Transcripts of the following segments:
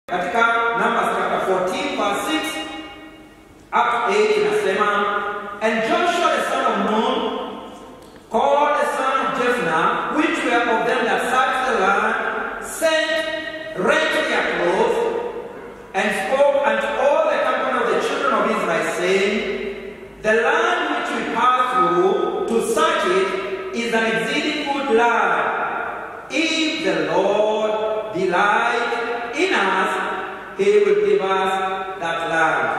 katika Numbers chapter 14 verse 6 up to 8 inasema and Joshua the son of Nun called the son of Jephthah which were of them that searched the land sent rent their clothes and spoke unto all the company of the children of Israel saying the land which we pass through to search it is an exceeding good land if the Lord delight in us, He will give us that land.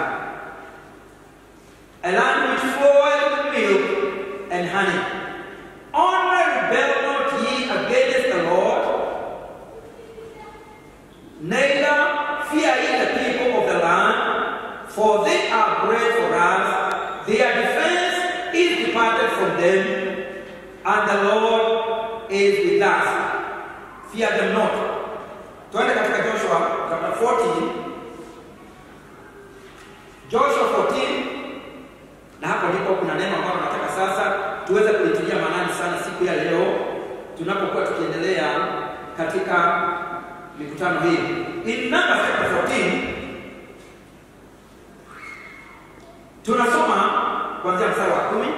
A land which floweth with milk and honey. Only rebel not ye against the Lord, neither fear ye the people of the land, for they are bread for us. Their defense is departed from them, and the Lord is with us. Fear them not. Twende katika Joshua chapter 14. Joshua 14 na hapo ndipo kuna neno ambalo nataka sasa tuweze kulitilia maanani sana siku ya leo tunapokuwa tukiendelea katika mikutano hii. In Numbers chapter 14 tunasoma kuanzia mstari wa kumi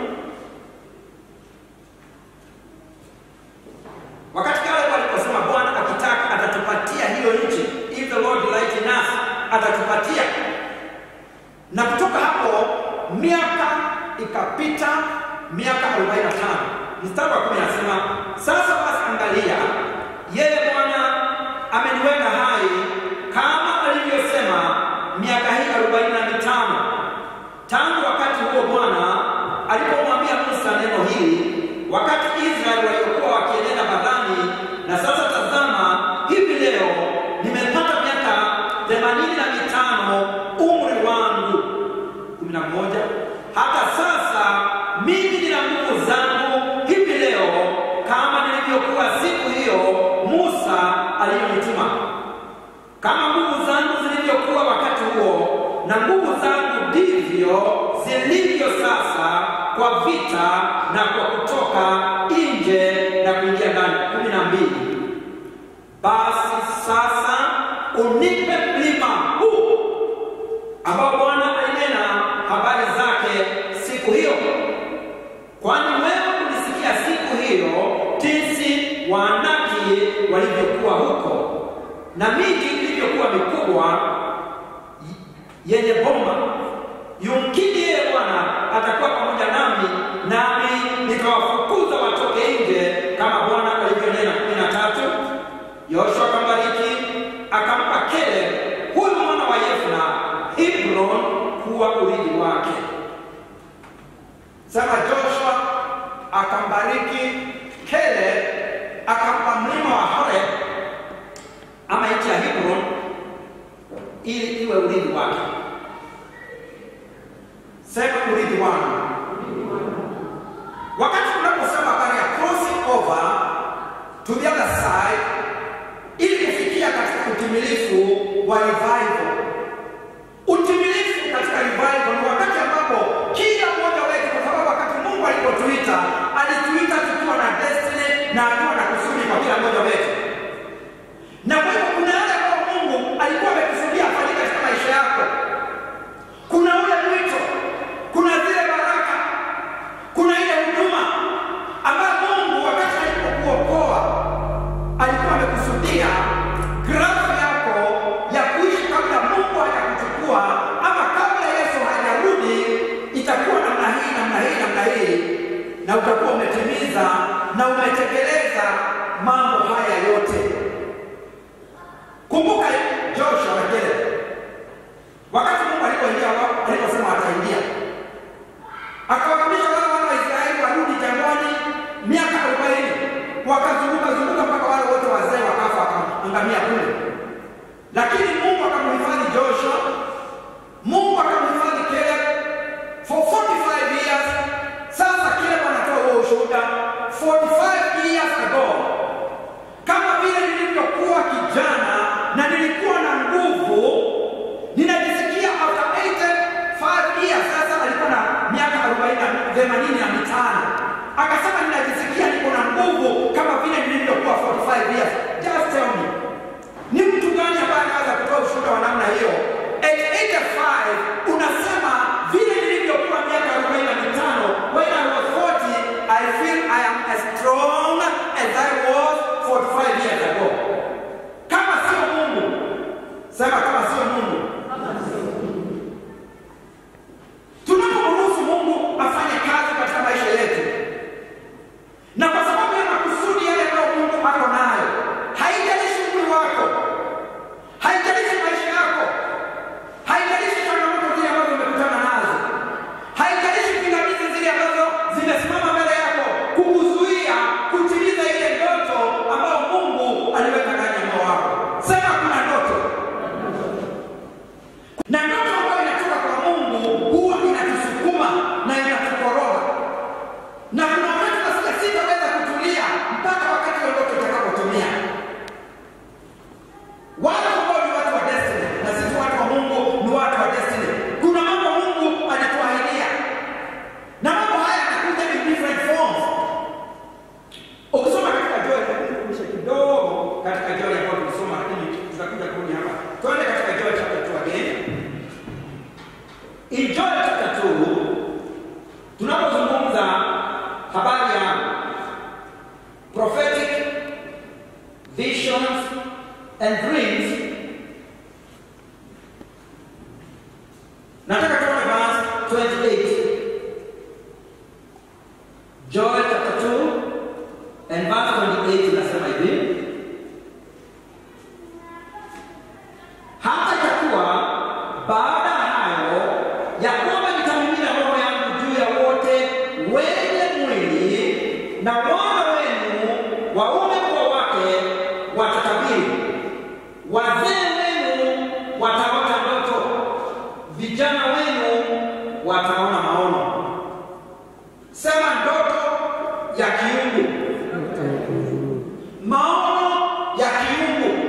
wakati kale waliposema Bwana akitaka atatupatia hiyo nchi, if the Lord delight in us, atatupatia. Na kutoka hapo miaka ikapita, miaka 45. Mstari wa kumi anasema sasa basi, angalia, yeye Bwana ameniweka hai kama alivyosema miaka hii arobaini na mitano tangu wakati huo Bwana alipomwambia Musa neno hili, wakati Israeli waliokuwa wakienenda badhani. Na sasa tazama, hivi leo nimepata miaka themanini na mitano umri wangu kumi na moja hata sasa mimi nina nguvu zangu hivi leo kama nilivyokuwa siku hiyo Musa aliyonituma kama nguvu zangu zilivyokuwa wakati huo na nguvu zangu ndivyo zilivyo sasa kwa vita na kwa kutoka nje na kuingia ndani. kumi na mbili. Basi sasa unipe mlima huu ambao Bwana alinena habari zake siku hiyo, kwani wewe ulisikia siku hiyo jinsi Waanaki walivyokuwa huko na miji ilivyokuwa mikubwa yenye bomba. Yumkini yeye Bwana atakuwa pamoja nami, nami nikawafukuza watoke nje kama Bwana alivyonena. kumi na tatu. Yoshua akambariki akampa Caleb huyu mwana wa Yefna Hebron kuwa urithi wake. Sema Joshua akambariki Caleb akampa mlima wa Horeb ama nchi ya Hebron ili iwe urithi wake. Sema urithi wangu. Wakati tunaposema habari ya crossing over to the other side, ili kufikia katika utimilifu wa revival. Utimilifu katika revival ni wakati ambapo kila mmoja wetu, kwa sababu wakati Mungu alipotuita alituita tukiwa na destiny na akiwa na kusudi kwa kila mmoja wetu, na kwa hivyo kuna yale ambayo Mungu alikuwa amekusudia afanyike katika maisha yako. Kuna ule mwito, kuna zile baraka, kuna ile huduma ambayo Mungu wakati alipokuokoa alikuwa amekusudia grafu yako ya kuishi kabla Mungu hajakuchukua ama kabla Yesu hajarudi, itakuwa namna hii namna hii namna hii, na utakuwa umetimiza na umetekeleza mambo haya yote. Kumbuka Joshua na Caleb, wakati Mungu alipoingia wao, aliposema ataingia, akawaamisha wale wana wa Israeli warudi jangwani miaka arobaini, wakazunguka zunguka mpaka wale wote wazee wakafa, wakaangamia kule. Lakini Mungu akamhifadhi Joshua, Mungu akamhifadhi Caleb for 45 years. Sasa Caleb anatoa huo ushuhuda 45 years ago kama vile nilivyokuwa kijana na nilikuwa na nguvu visions, and dreams. Nataka tuone verse 28. Joel chapter 2 and verse 28 inasema hivi. Hata itakuwa baada ya hayo ya kwamba nitamimina roho yangu juu ya wote wenye mwili, na wana wenu waume kwa wake watatabiri, wazee wenu wataota ndoto, vijana wenu wataona maono. Sema ndoto ya kiungu, maono ya kiungu.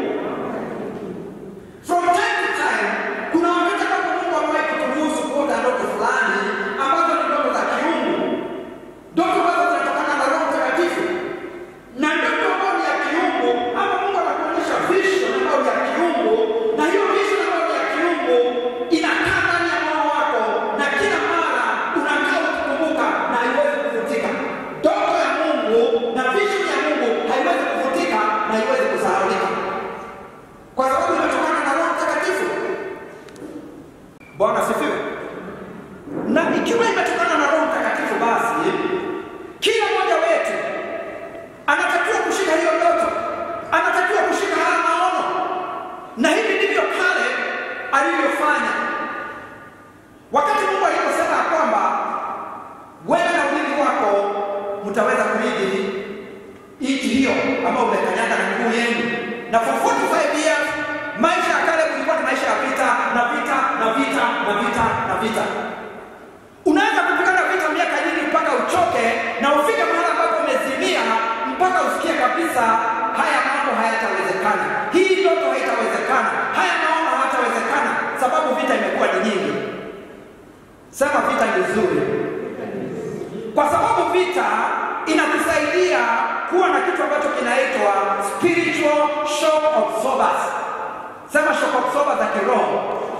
From time to time, kuna wakati ambapo Mungu amewahi kuturuhusu kuota ndoto fulani ambazo ni ndoto za kiungu, ndoto ambazo zinatokana na Roho Mtakatifu, na ndoto ambayo ni ya kiungu, ama Mungu anakuonyesha vision ambayo ni ya kiungu, na hiyo vision ambayo ni ya kiungu inakaa ndani ya moyo wako, na kila mara unakaa ukikumbuka na haiwezi kufutika. Ndoto ya Mungu na vision ya Mungu haiwezi kufutika na haiwezi kusahaulika kwa sababu imetokana na Roho Mtakatifu. Bwana asifiwe. Na ikiwa imetokana na Roho Mtakatifu, basi kila mmoja wetu anatakiwa kushika hiyo ndoto, anatakiwa kushika haya maono, na hivi ndivyo kale alivyofanya wakati Mungu aliposema ya kwamba wewe na urithi wako mtaweza kurithi nchi hiyo ambayo umekanyaga na miguu yenu. Na for 45 years maisha ya kale kulikuwa ni maisha ya vita na vita na vita na vita na vita. Unaweza kupigana vita miaka nyingi mpaka uchoke na ufike mahali ambapo umezimia mpaka usikie kabisa haya mambo hayatawezekana, hii ndoto haitawezekana, haya maono hayatawezekana, sababu vita imekuwa ni nyingi. Sema vita ni nzuri kwa sababu vita inakusaidia kuwa na kitu ambacho kinaitwa spiritual shock absorbers. Sema shock absorbers za kiroho.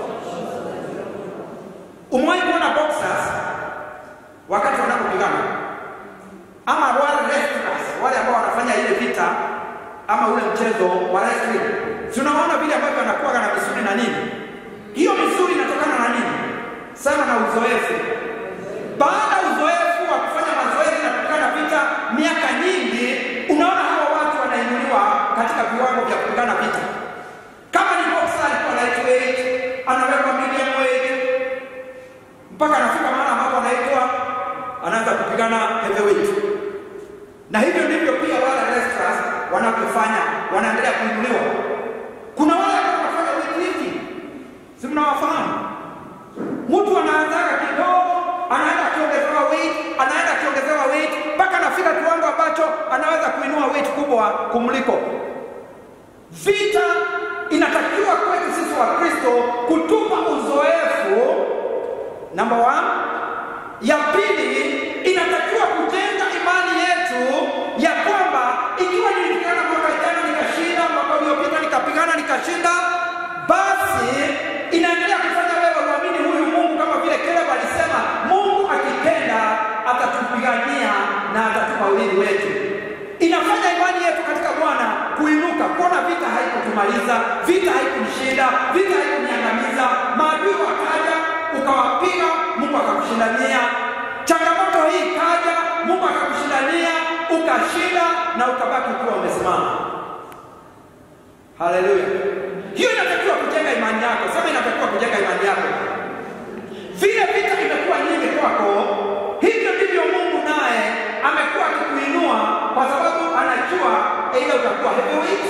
Umewahi kuona boxers wakati wanapopigana ama wale wrestlers, wale ambao wanafanya ile vita ama ule mchezo wa wrestling, si unaona vile ambavyo wanakuwa na misuli na nini? Hiyo misuli inatokana na nini? Sema na uzoefu. Baada ya uzoefu wa kufanya mazoezi na kupigana vita miaka nyingi, unaona hawa watu wanainuliwa katika viwango vya kupigana vita. Kama ni boxer alikuwa lightweight, anawekwa medium weight mpaka anafika mahali ambapo anaitwa anaanza kupigana heavyweight. Na hivyo ndivyo pia wale wrestlers wanavyofanya, wanaendelea kuinuliwa. Kuna wale ambao wanafanya weightlifting, si mnawafahamu? Mtu anaanzaga kidogo, anaenda akiongezewa weight, anaenda akiongezewa weight mpaka anafika kiwango ambacho anaweza kuinua weight kubwa kumliko. Vita inatakiwa kwetu sisi wa Kristo kutupa uzoefu namba one. Ya pili inatakiwa kujenga imani yetu ya kwamba ikiwa nilipigana mwaka jana nikashinda, mwaka uliopita nikapigana nikashinda, basi inaendelea kufanya wewe uamini huyu Mungu, kama vile Caleb alisema, Mungu akipenda atatupigania na atatupa urithi wetu. Inafanya imani yetu katika Bwana kuinuka, kuona vita haikutumaliza, vita haikunishinda, vita haikuniangamiza. Maadui wakaja, ukawapiga, Mungu akakushindania. Changamoto hii ikaja, Mungu akakushindania, ukashinda na ukabaki ukiwa umesimama. Haleluya! Hiyo inatakiwa kujenga imani yako. Sema, inatakiwa kujenga imani yako. Vile vita imekuwa nyingi kwako, hivyo ndivyo Mungu naye amekuwa akikuinua, kwa sababu anajua aidha utakuwa heavyweight.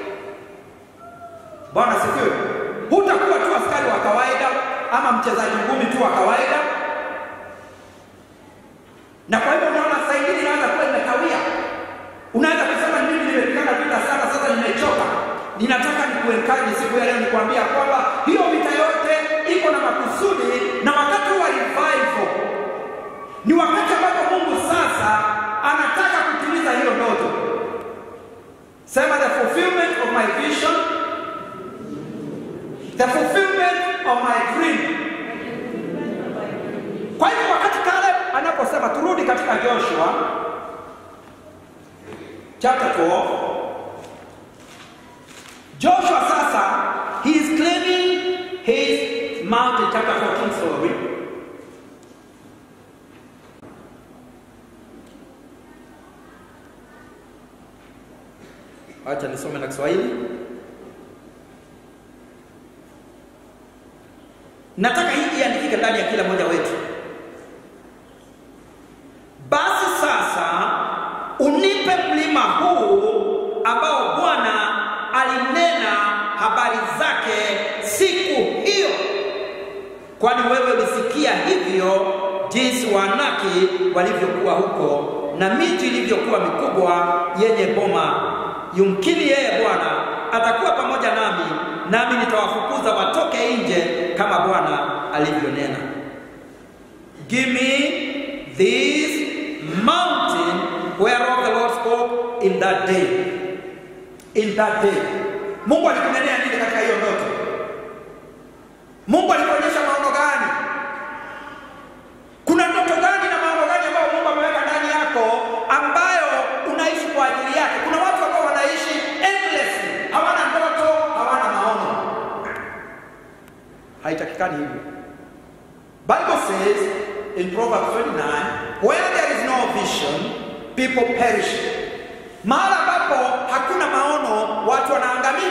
Bwana sifiwe. Hutakuwa tu askari wa kawaida ama mchezaji ngumi tu wa kawaida. Na kwa hivyo unaona saa ingine inaweza kuwa imekawia. Unaweza kusema mimi nimepigana vita sana, sasa nimechoka. Ninataka nikuenkaji siku ya leo nikwambia kwamba hiyo vita yote iko na makusudi, na wakati wa revival ni wakati ambapo Mungu sasa anataka kutimiza hiyo ndoto. Sema the fulfillment of my vision, the fulfillment of my dream. Kwa hivyo wakati Caleb anaposema turudi katika Joshua chapter 12 Joshua sasa he is claiming his mountain chapter 14 story acha nisome na Kiswahili. Nataka hii iandikike ndani ya kila mmoja wetu. Basi sasa unipe mlima huu ambao Bwana alinena habari zake siku hiyo, kwani wewe ulisikia hivyo jinsi Waanaki walivyokuwa huko na miji ilivyokuwa mikubwa yenye boma. Yumkini yeye Bwana atakuwa pamoja nami, nami nitawafukuza watoke nje kama Bwana alivyonena. Give me this mountain whereof the Lord spoke in that day. In that day. Mungu alikunenea nini katika hiyo ndoto? Mungu alikuonyesha maono gani? Kuna ndoto gani na maono gani ambayo Mungu ameweka ndani yako ambayo unaishi kwa ajili yake? Kuna watu ambao wanaishi endlessly, hawana ndoto, hawana maono. Haitakikani hivyo. Bible says in Proverbs 29, where there is no vision, people perish. Mahali ambapo hakuna maono, watu wanaangamia.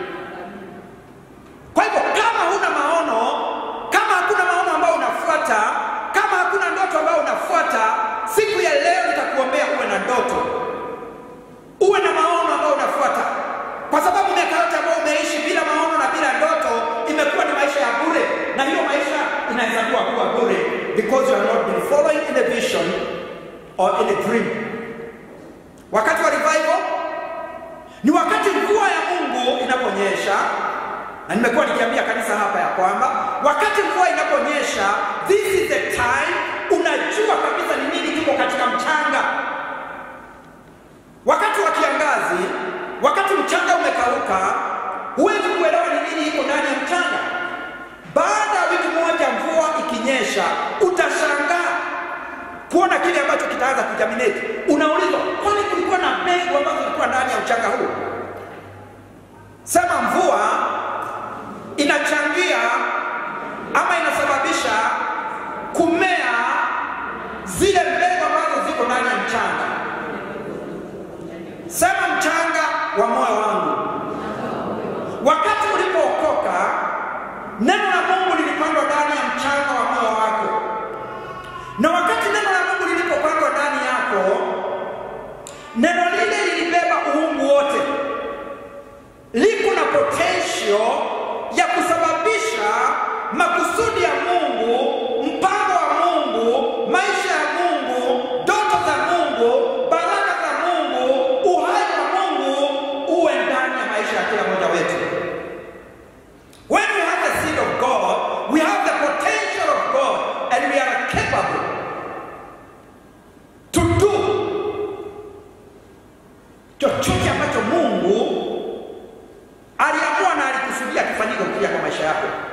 Kwa hivyo kama huna maono, kama hakuna maono ambayo unafuata, kama hakuna ndoto ambayo unafuata, siku ya leo nitakuombea uwe na ndoto, uwe na maono ambayo unafuata, kwa sababu miaka yote ambayo umeishi bila maono na bila ndoto imekuwa ni maisha ya bure, na hiyo maisha inahesabiwa kuwa bure because you have not been following in a vision or in a dream. Wakati wa revival ni wakati mvua ya Mungu inaponyesha, na nimekuwa nikiambia kanisa hapa ya kwamba wakati mvua inaponyesha, this is the time unajua kabisa ni nini kiko katika mchanga. Wakati wa kiangazi, wakati mchanga umekauka, huwezi kuelewa ni nini iko ndani ya mchanga. Baada ya wiki moja mvua ikinyesha, utashangaa kuona kile ambacho kitaanza kujaminate. Unaulizwa, kwani kulikuwa na mbegu ambazo zilikuwa ndani ya mchanga huu? Sema mvua inachangia ama inasababisha kumea zile mbegu ambazo ziko ndani ya mchanga. Sema mchanga wa moyo wangu. Wakati ulipookoka, neno la Mungu lilipandwa ndani ya mchanga wa moyo wako, na wakati neno la Mungu lilipopandwa ndani yako, neno lile lilibeba uungu wote, liko na potential ya kusababisha makusudi ya Mungu, mpango wa Mungu, maisha ya Mungu, ndoto za Mungu, baraka za Mungu, uhai wa Mungu uwe ndani ya maisha ya kila mmoja wetu. When we have the seed of God, we have the potential of God and we are capable to do chochote ambacho Mungu aliamua na alikusudia kifanyike kupitia kwa maisha yako.